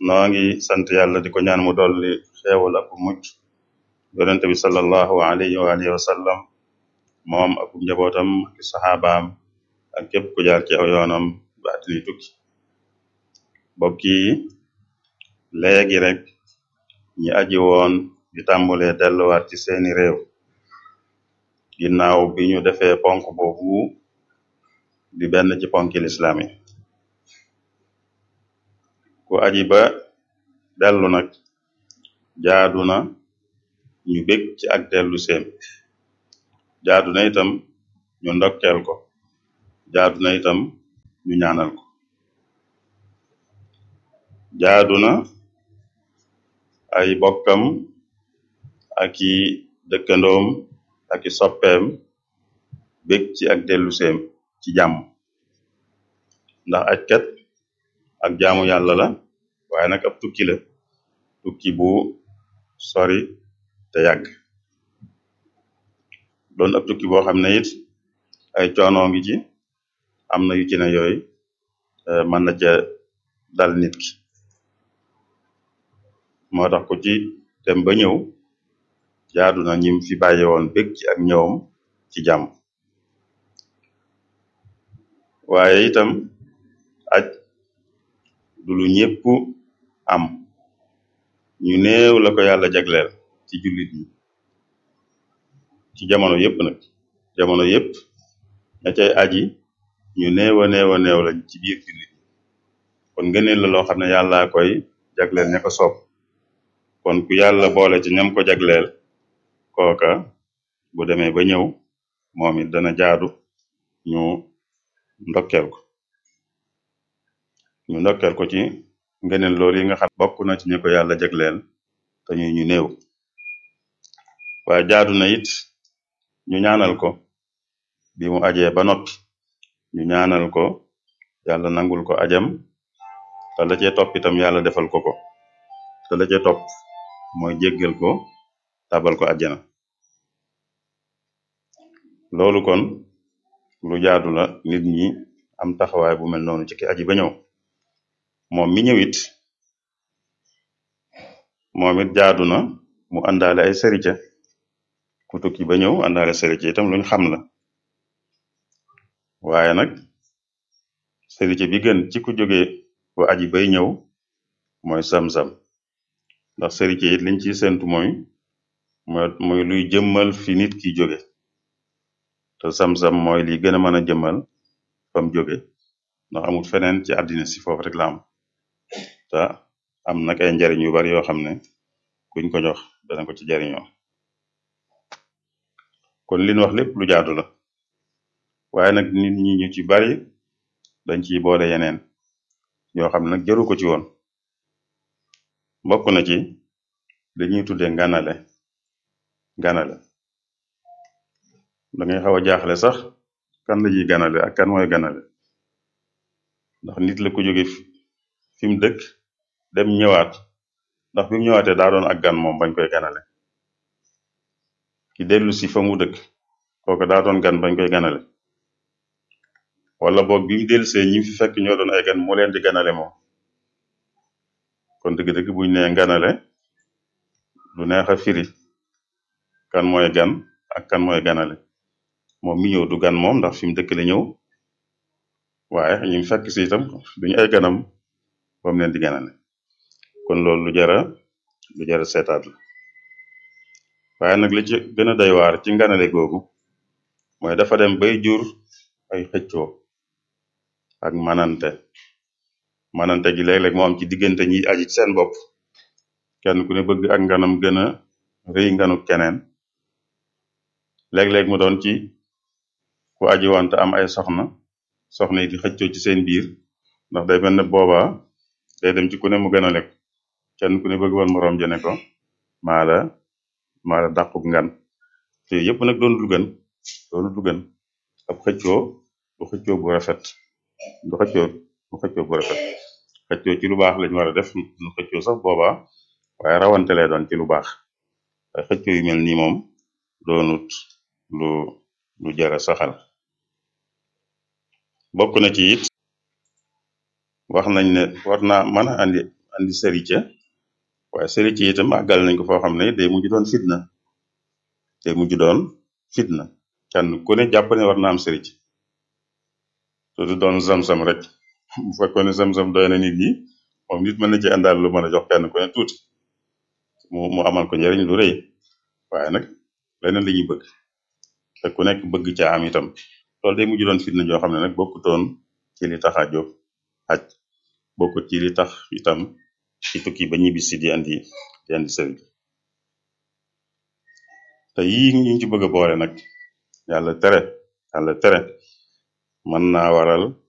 noo ngi sant yàlla di ko ñaan mu dolli xeewal ak mucc yonente bi sallallahu alayhi wa alihi wa sallam moom ak njabootam ak saxaabaam ak képp ku jaar ci aw yoonam ba àddina tukki mbokk yi léegi rek ñi aji woon di tàmbulee delluwaat ci seeni réew ginnaaw bi ñu defee ponk boobu di benn ci ponki lislaam yi ku aji ba dellu nag jaadu na ñu bég ci ak dellu seem jaadu na itam ñu ndokkeel ko jaadu na itam ñu ñaanal ko jaadu na ay bokkam ak i dëkkandoom ak i soppeem bég ci ak dellu seem ci jàmm ndax ajkat ak jaamu yàlla la waaye nag ab tukki la tukki bu sori te yàgg doon ab tukki boo xam ne it ay coono ngi ci am na yu ci ne yooyu mën na ca dal nit ki moo tax ku ci dem ba ñëw jaadu na ñim fi bàyyi woon bég ci ak ñëwam ci jàmm waaye itam aj du lu ñépp am ñu néew la ko yàlla jagleel ci jullit ñi ci jamono yépp nag jamono yépp ña cay aji ñu néew a néew a néew lañ ci biir jullit ñi kon ngëneel la loo xam ne yàllaa koy jagleel ña ko soob kon ku yàlla boole ci ñam ko jagleel kooka bu demee ba ñëw moom it dana jaadu ñu ndokkeel ko ñu ndokkeel ko ci ngëneel loolu yi nga xam bokk na ci ñi ko yàlla jagleel te ñuy ñu néew waaye jaadu na it ñu ñaanal ko bi mu ajee ba noppi ñu ñaanal ko yàlla nangul ko ajam te la cee topp itam yàlla defal ko ko te la cee topp mooy jéggal ko tabal ko àjjana loolu kon lu jaadu la nit ñi am taxawaay bu mel noonu ci ki aji ba ñëw moom mi ñëwit moom it jaadu na mu àndaale ay sërica ku tukki ba ñëw àndaale sërica itam luñ xam la waaye nag sërica bi gën ci ku jóge ku aji bay ñëw mooy sam-sam ndax sërica it liñ ciy séntu mooy mooy luy jëmmal fi nit ki jóge te sam-sam mooy li gën a mën a jëmmal fam jóge ndax amul feneen ci àddina si foofu rek la am te am nag ay njariñ yu bari yoo xam ne kuñ ko jox dana ko ci jariñoo kon liñ wax lépp lu jaadu la waaye nag nit ñi ñu ci bari dañ ciy boole yeneen yoo xam ne nag jaru ko ci woon bokk na ci li ñuy tuddee nganale ganale da ngay xaw a jaaxle sax kan la ñuy ganale ak kan mooy ganale ndax nit la ko jóge fi mu dëkk dem ñëwaat ndax bi mu ñëwaatee daa doon ak gan moom bañ koy ganale ki dellu si fa mu dëkk kooku daa doon gan bañ koy ganale wala boog bi mu dellusee ñi fi fekk ñoo doon ay gan moo leen di ganale moom kon dëgg-dëgg buñ nee ganale lu neex a firi kan mooy gan ak kan mooy ganale moom mi ñëw du gan moom ndax fi mu dëkk la ñëw waaye ñu fekk si itam duñu ay ganam ba mu leen di ganale kon loolu lu jara lu jara seetaat la waaye nag li ci gën a doy waar ci nganale googu mooy dafa dem bay jur ay xëccoo ak manante manante gi léeg-léeg moo am ci diggante ñi aji ci seen bopp kenn ku ne bëgg ak nganam gën a rëy nganu keneen léeg-léeg mu doon ci ku aji wante am ay soxna soxna yi di xëccoo ci seen biir ndax day mel ne boobaa day dem ci ku ne mu gën a lekk kenn ku ne bëgg woon moroom jene ko maa la maa la dàqub ngan te yépp nag doon lu gën doonu lu gën ab xëccoo du xëccoo bu rafet du xëccoo du xëccoo bu rafet xëccoo ci lu baax lañ war a def nu xëccoo sax boobaa waaye rawante lay doon ci lu baax waaye xëccoo yu mel nii moom doonut lu lu jara saxal bokk na ci it wax nañ ne war naa mën a andi andi sërica waaye sërica itam àggal nañ ko foo xam ne day mujj doon fitna day mujj doon fitna kenn ku ne jàpp ne war na am sëric te du doon zam-zam rek bu fekkoon ne zam-zam doy na nit ñi moom nit mën na ci àndaal lu mën a jox kenn ku ne tuuti mu mu amal ko njëriñ lu rëy waaye nag leneen la ñuy bëgg te ku nekk bëgg ca am itam loolu day mujj doon fitna joo xam ne nag bokkutoon ci li tax a jóg aj bokkut ci li tax itam ci tukki ba ñibbisi di andi di andi sëriñ te yii ñu ci bëgg a boole nag yàlla tere yàlla tere mën naa waral